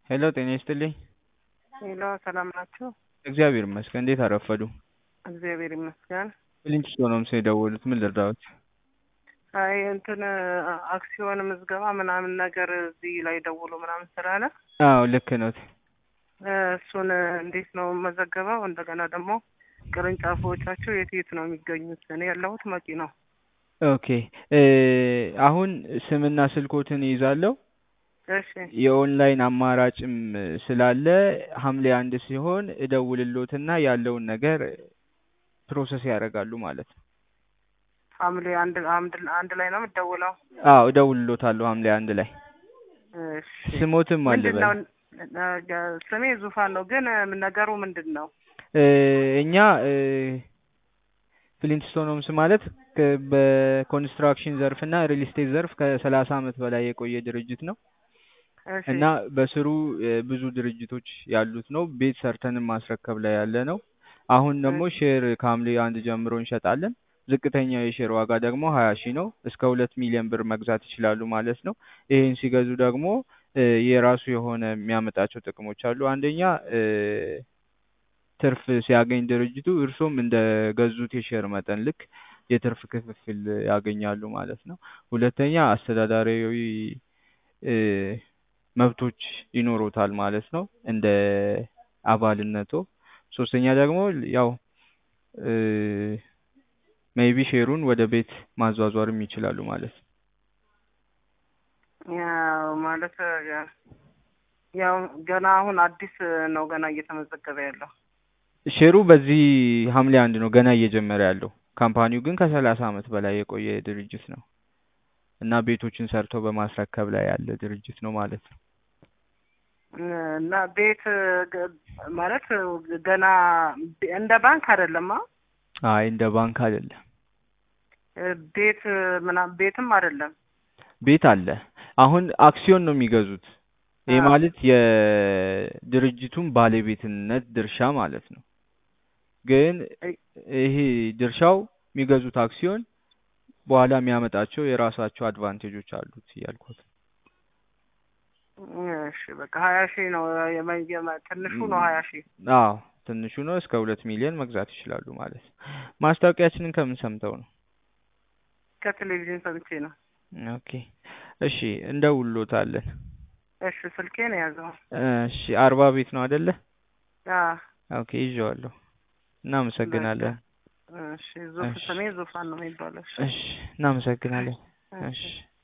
ሄሎ ጤና ይስጥልኝ። ሄሎ ሰላም ናችሁ? እግዚአብሔር ይመስገን። እንዴት አረፈዱ? እግዚአብሔር ይመስገን። ሊንችስቶን ነው የደወሉት። ምን ልርዳዎት? አይ እንትን አክሲዮን ምዝገባ ምናምን ነገር እዚህ ላይ ደውሎ ምናምን ስላለ አዎ ልክ ኖት። እሱን እንዴት ነው መዘገበው? እንደገና ደግሞ ቅርንጫፎቻቸው የት የት ነው የሚገኙት? እኔ ያለሁት መቂ ነው። ኦኬ አሁን ስምና ስልኮትን ይይዛለሁ። እሺ የኦንላይን አማራጭም ስላለ ሐምሌ አንድ ሲሆን እደውልሎትና ያለውን ነገር ፕሮሰስ ያደርጋሉ ማለት ነው። ሐምሌ አንድ አንድ አንድ ላይ ነው የምትደውለው? አዎ እደውልሎታለሁ ሐምሌ አንድ ላይ። እሺ ስሞትም አለ ምንድን በል ነው ስሜ ዙፋን ነው፣ ግን ነገሩ ምንድን ነው? እኛ ፍሊንትስቶን ሆምስ ማለት ከ- በኮንስትራክሽን ዘርፍ እና ሪል ስቴት ዘርፍ ከሰላሳ ዓመት በላይ የቆየ ድርጅት ነው እሺ እና በስሩ እ ብዙ ድርጅቶች ያሉት ነው። ቤት ሰርተንም ማስረከብ ላይ ያለ ነው። አሁን ደግሞ ሼር ከሐምሌ አንድ ጀምሮ እንሸጣለን። ዝቅተኛው የሼር ዋጋ ደግሞ ሀያ ሺህ ነው። እስከ ሁለት ሚሊዮን ብር መግዛት ይችላሉ ማለት ነው። ይሄን ሲገዙ ደግሞ እ የራሱ የሆነ የሚያመጣቸው ጥቅሞች አሉ። አንደኛ እ ትርፍ ሲያገኝ ድርጅቱ እርሶም እንደ ገዙት የሼር መጠን ልክ የትርፍ ክፍፍል ያገኛሉ ማለት ነው። ሁለተኛ አስተዳዳሪያዊ እ መብቶች ይኖሩታል ማለት ነው እንደ አባልነቶ። ሶስተኛ ደግሞ ያው እ ሜይቢ ሼሩን ወደ ቤት ማዟዟርም ይችላሉ ማለት ነው። ያው ማለት ያው ገና አሁን አዲስ ነው ገና እየተመዘገበ ያለው። ሼሩ በዚህ ሐምሌ አንድ ነው ገና እየጀመረ ያለው። ካምፓኒው ግን ከሰላሳ ዓመት በላይ የቆየ ድርጅት ነው እና ቤቶችን ሰርቶ በማስረከብ ላይ ያለ ድርጅት ነው ማለት ነው። እና ቤት ገ- ማለት ገና እንደ ባንክ አይደለም። አ? አይ እንደ ባንክ አይደለም። ቤት ምናምን ቤትም አይደለም። ቤት አለ። አሁን አክሲዮን ነው የሚገዙት። ይህ አዎ። ማለት የድርጅቱን ባለቤትነት ድርሻ ማለት ነው። ግን ይሄ ድርሻው የሚገዙት አክሲዮን በኋላ የሚያመጣቸው የራሳቸው አድቫንቴጆች አሉት እያልኩት። እሺ በቃ ሀያ ሺህ ነው የመ- የመ- ትንሹ ነው ሀያ ሺህ አዎ ትንሹ ነው። እስከ ሁለት ሚሊዮን መግዛት ይችላሉ ማለት ነው። ማስታወቂያችንን ከምን ሰምተው ነው? ከቴሌቪዥን ሰምቼ ነው። ኦኬ እሺ፣ እንደውሎታለን። እሺ ስልኬን የያዘው እሺ አርባ ቤት ነው አይደለ? አዎ። ኦኬ ይዤዋለሁ። እናመሰግናለን። እሺ ዙፍ እሺ። ስሜ ዙፋን ነው የሚባለው። እሺ እሺ እናመሰግናለን። እሺ እሺ